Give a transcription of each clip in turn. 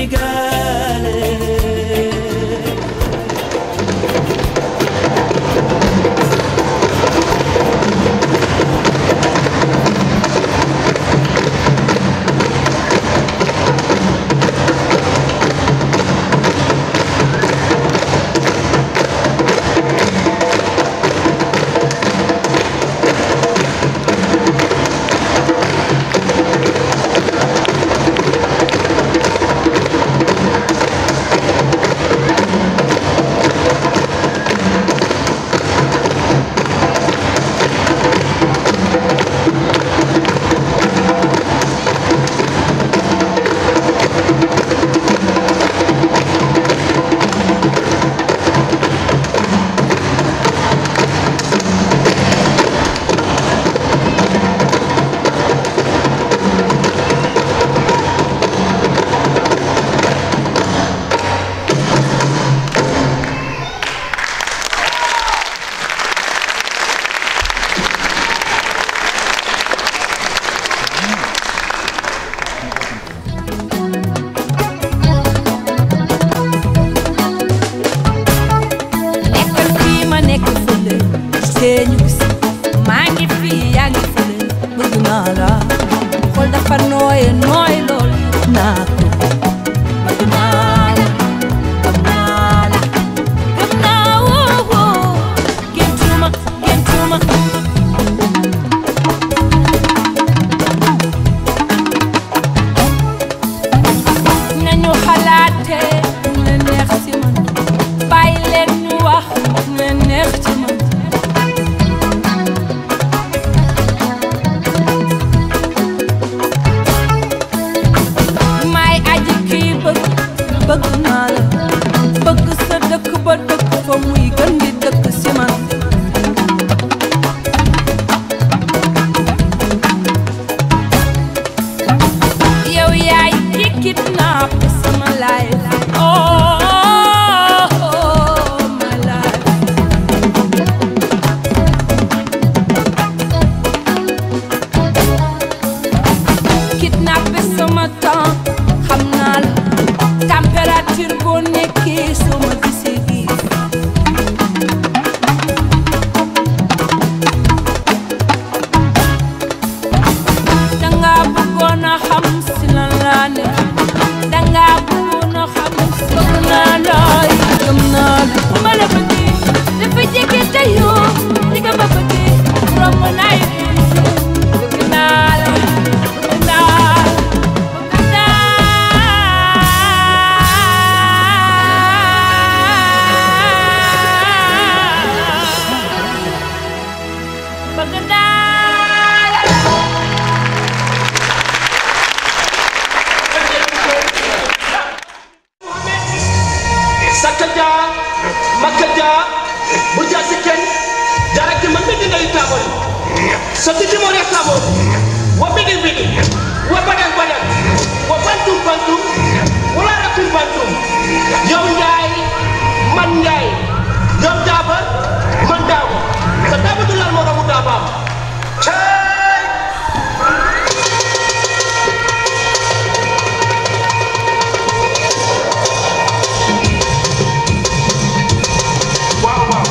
sénégalais nekkal fii ma nekk fële see ñu gis maa ngi fii yaa ngi fële bëgg naa la xool dafa nooye nooy lool naa ko bëgg naa la gëm naa la gëm naa woo woo géntuma géntuma nañu xalaate mu leen neex ci man bàyyi leen ñu wax mu leen neex ci man may aji kii bëgg bëgg naa la bëgg sa dëkk ba dëkk fa muy gën di dëkk ci man yow yaay ki kidnap sama life oh, oh my life kidnappé sama temps xam naa la température boo nekkee soo ma gisee gis danga bëggoon a xam si lan laa ne danga bëggoon a xam si lan laa looy gëm naa la bu ma la bëggee dafa jege te yoo di nga ma bëggee romb naa yi bëgg naa la bëgg naa la bëgg naa bëgg naa la sakka dia makka dia burja sikken jarake man ɓe ɗinayi tabol so titimore tabol wo ɓiɗi ɓiɗi wo baɗan baɗan wo bantum bantum wala rakum bantum yow njaay man njaay yow daaba man daaba sa daaba du lal mo ramu daabaam cey waaw waaw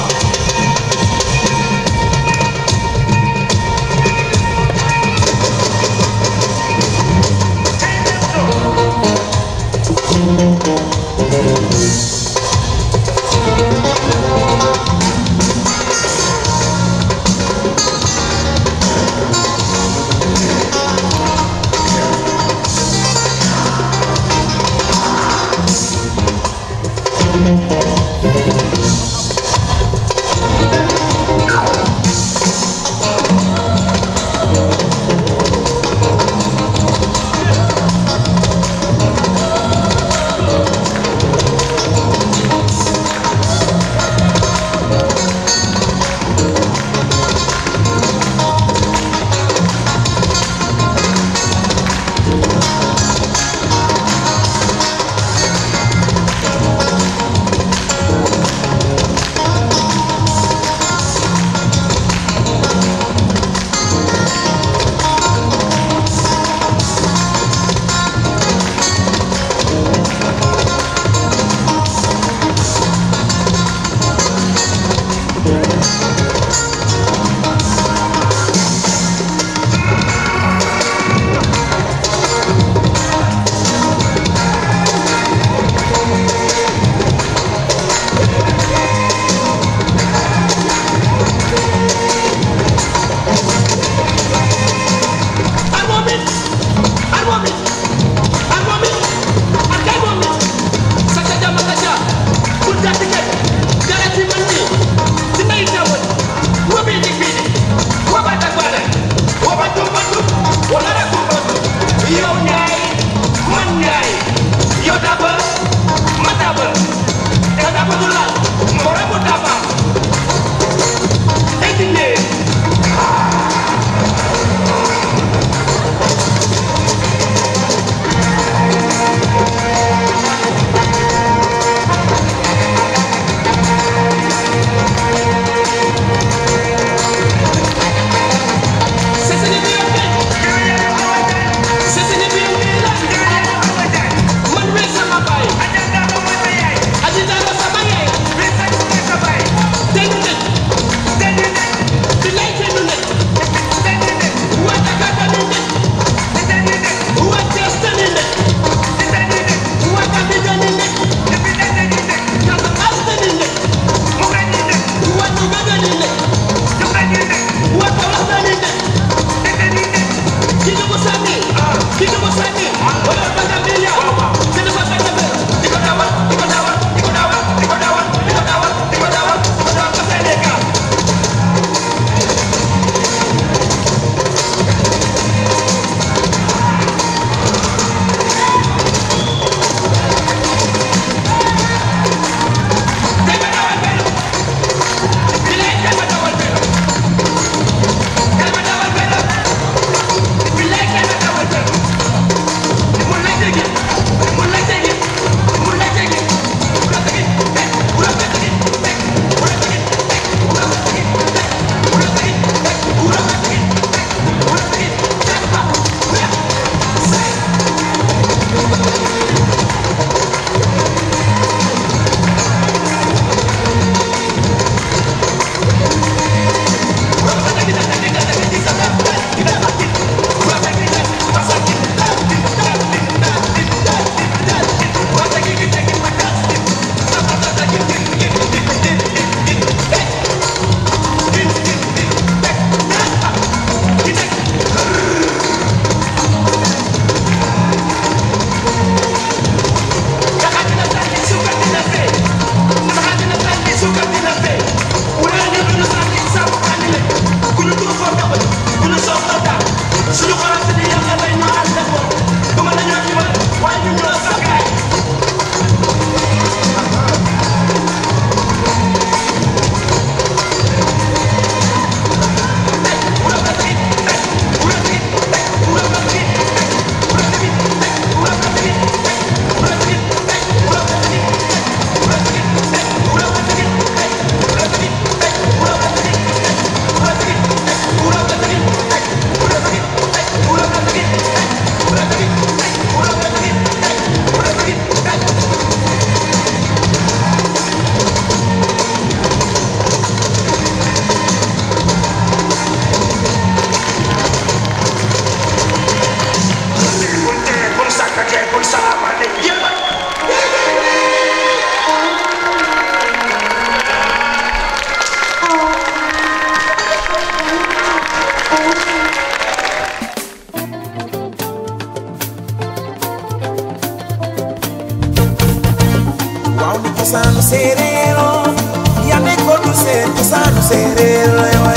waaw ni cosaanu séeréer oo yaa nekkoon du seen cosaanu séeréer lay way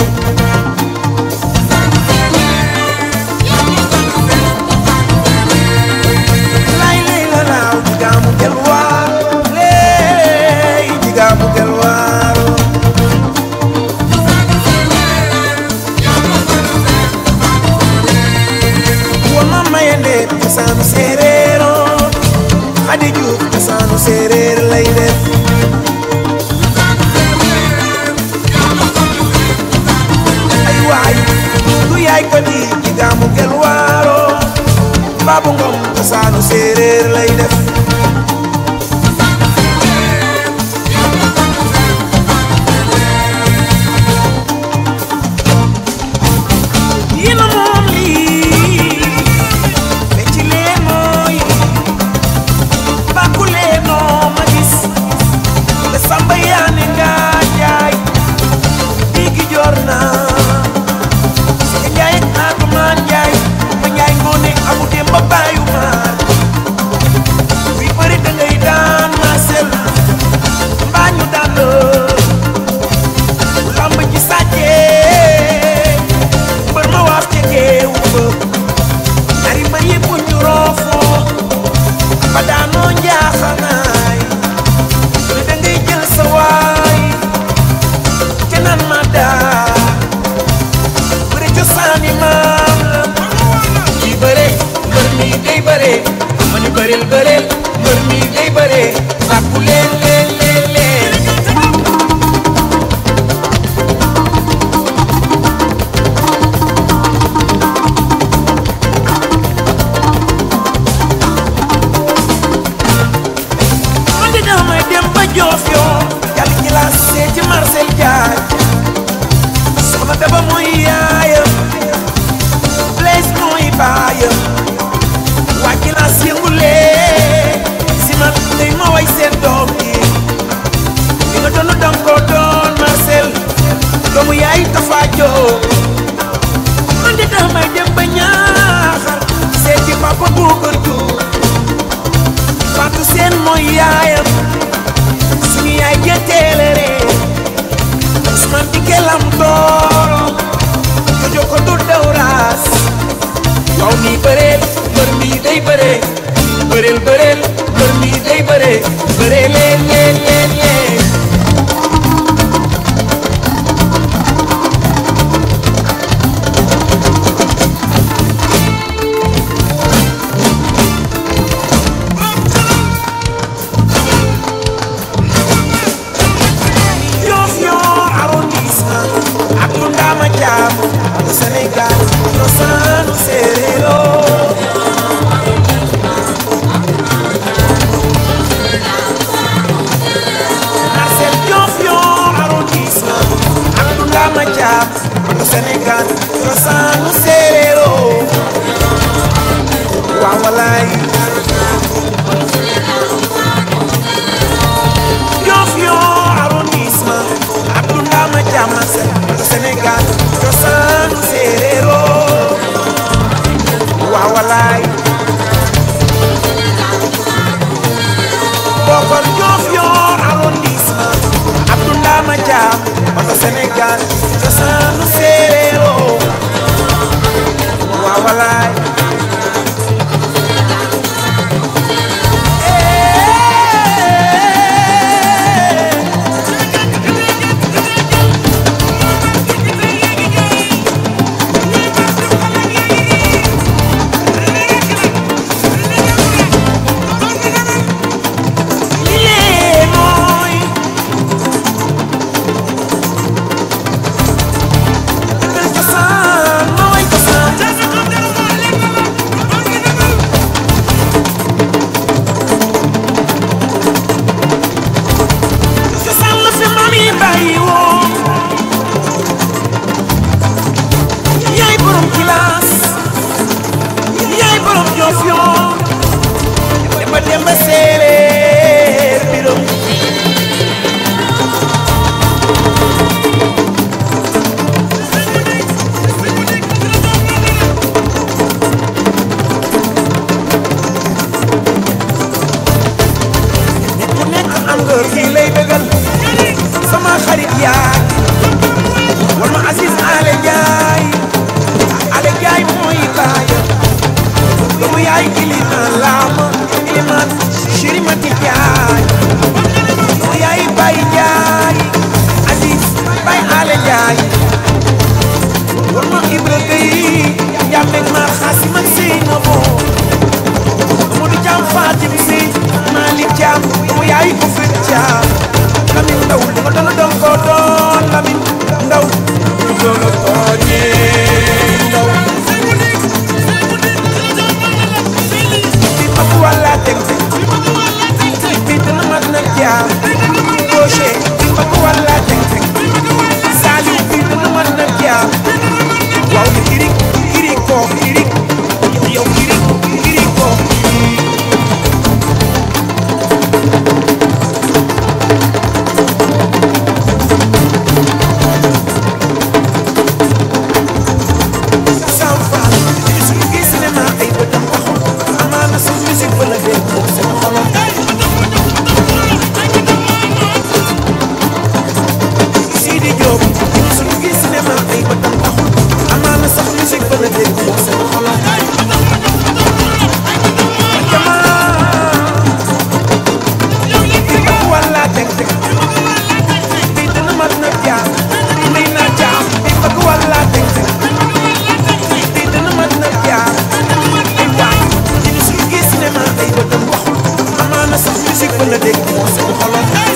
lay lay la laaw jigaamu gelwaar lay jigaamu gelwaar wama mayende cosaanu séeréer oo xadi juuf cosaanu séeréer lay def ay waay du yaay ko di jigaamu gelwaaro baabu ngom cosaanu séeréer lay def yéen a moom lii mais ci leen mooy bàkku leen noo ma gis te samba yaa ne nga jaay digi jor naa si nga jaay ak atumaan jaay ma jaay ngoone amu dem ba bàyyu maar bi bëri da ngay daan maa sel mbaa ñu daan la lamb ci sàccee mbër ma waaf ca géew ba ñaari mbër yëpp ñu roofoo ba daanoo njaaxanaay ne da ngay jël sa waay ca naan ma daa bëri cosaani maam la kii bëre mbër mi day bëre ma ni bëril bëril mbër mi day bëre bàkku leen leen leen leen man de damay dem ba joof yoo yàlla ci laa see ci Marcel Diagne soxna daba mooy yaayam Blaise mooy baayam waa ci laa yëngulee si man day ma way seen doom yi li nga doon danga ko doon Marcel doomu yaay Tafa Joo man de damay dem ba ñaaxar seeti papa Boucar Diouf Fatou Seen mooy yaayam suñu yaay jëteelere Ousmane Dikke lam tooro jojo ko du dawraas waaw mi bëreel mbër mi day bëree bëreel bëreel mbër mi day bëree bëree leen leen leen leen Yoff Yor arrondissement ak lu ndaama jaam ak Sénégal cosaanu séeréero Marcel Yoff Yor arrondissement ak lu ndaama jaam ak Sénégal cosaanu séeréero waaw walaay Yoff Yor arrondissement Abdou Ndama Diamase Sénégal cosaanu séeréero waaw walaay bokkol Yoff Yor arrondissement Abdou Ndama Diam wala Sénégal cosaanu séeréero waaw walaay Lii mooy cosaan mooy cosaan bëgg kii lay bëggal sama xarit yaay wal ma Aziz Ale Njaay Ale Njaay mooy baayam doomu yaay ilimaan laama ilimaan chéri mati Njaay doomu yaay Baay Njaay Aziz Baay Ale Njaay wal ma Ibra Gay njàmbeeg ma xaasim ak Seynabo Modou Thiam Fatim Si Malick Thiam doomu yaay ko fi Thiam Lamine Ndaw li nga doon doon ko doon Lamine Ndaw ñu doon a tooñee Ndaw bi mag wàlla teg bi dina mag na Thiam Rocher bi mag wàlla teg Saliou bi dina mag na Thiam waaw ni kiri kiri ko kiri yow kiri kiri ko sans fan suñu gis cinéma ay bëtam taxul amaana sa musique ba la dégg moom seen xolam Sidi Diop suñu gis cinéma ay bëtam taxul amaana sax musique ba la dégg moom seen xolam jamaa bi mag wàlla teg teg bi dina mat na jaam may naa jaam bi mag wàlla teg teg bi dina mat na jaam ay waay ñu suñu gis cinéma ay bëtam waxul amaana sax musique ba la dégg moom seen xolam